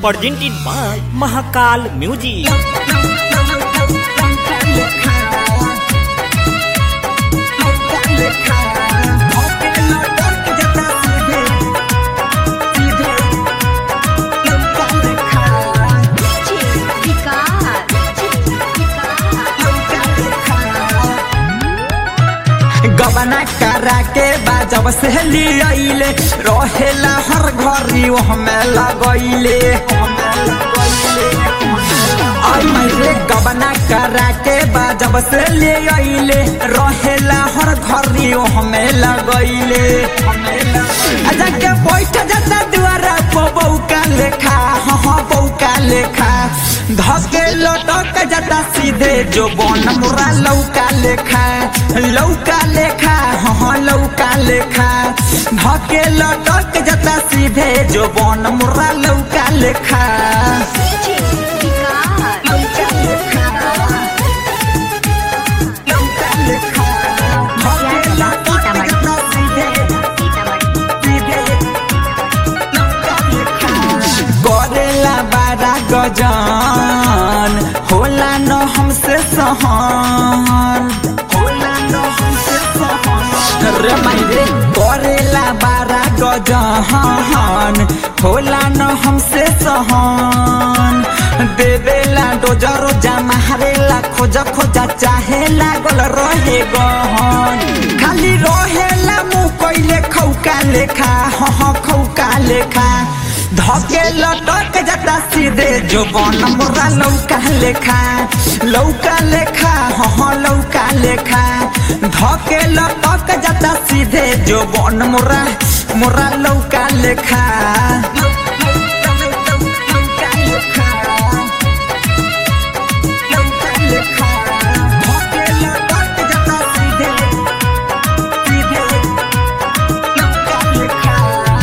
presented by Mahakal Music. गबना करा के बाजब से लियाइले रहेला हर घरी वो हमें लगैले आई मेरे गबना करा के बाजब से लियाइले रहेला हर घरी वो हमें लगैले आजा के बैठ जाता दुआरा पर बौका लेखा हाँ हाँ बौका लेखा धके लटक जाता सीधे जो बन मुरा लौका लेखा लौका लेखा हाँ हाँ लौका लेखा धके लटक जाता सीधे जो बन मुरा लौका लेखा लौका लेखा लौका लेखा धके लटक जाता सीधे सीधे लौका लेखा करेला बारा गजान होला न हमसे सहन होला न हमसे सहन रे मायरे करेला बारा गजान होला न हमसे सहन देवेला डोजा रोजा मारेला खोजा खोजा चाहे लागल रहे गहन खाली रहेला मुँह कैले खौका लेखा हाँ हाँ खौका लेखा धके लटक जाता सीधे जो बन मोरा लौका लेखा लौका लेखा हाँ हाँ लौका लेखा धके लटक जाता सीधे जो बन मोरा मोरा लौका लेखा लौका लेखा लौका लेखा धके लटक जाता सीधे सीधे लौका लेखा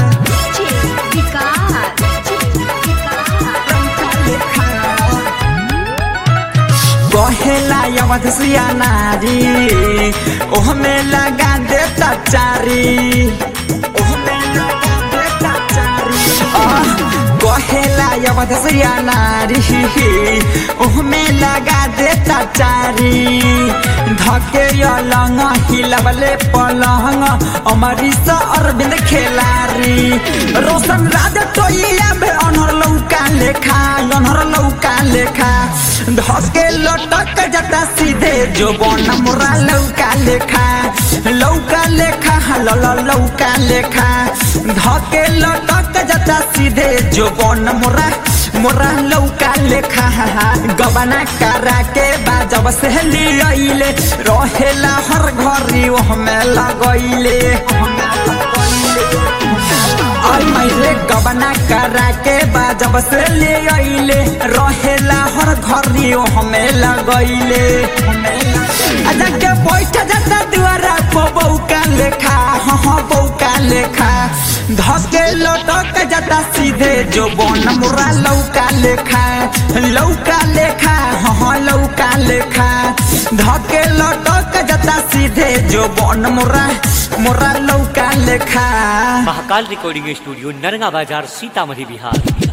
कहेला यवत सिया नारी ओहमे लगा देता चारी ओहमे लगा देता चारी आह, कहेला यवत सिया नारी ओहमे लगा देता चारी धके अलंग हिलबले पलंग अमरीश अरविंद खेलारी रोशन राज टोइया बे अनहर लौका लेखा अनहर लौका लेखा धके लटक जाता सीधे जो बन मोरा लौका लेखा लौका लेखा ल ल लौका लेखा धके लटक जाता सीधे जो बन मोरा मोरा लौका लेखा गबना करा के बाजब से लियाइले रहेला हर घरी वो हमें लगैले आई मायरे गबना करा के बाजब से ले आइले रहेला हर घरी वो हमें लगैले आजा के बैठ जाता दुआरा पर बौका लेखा हाँ हाँ बौका लेखा धके लटक जाता सीधे जो बन मुरा लौका लेखा लौका लेखा हाँ हाँ लौका लेखा धके लटक जाता सीधे जो बन मुरा मुरा लौका लेखा Mahakal Recording Studio, Naranga Bazar, Sitamarhi, Bihar.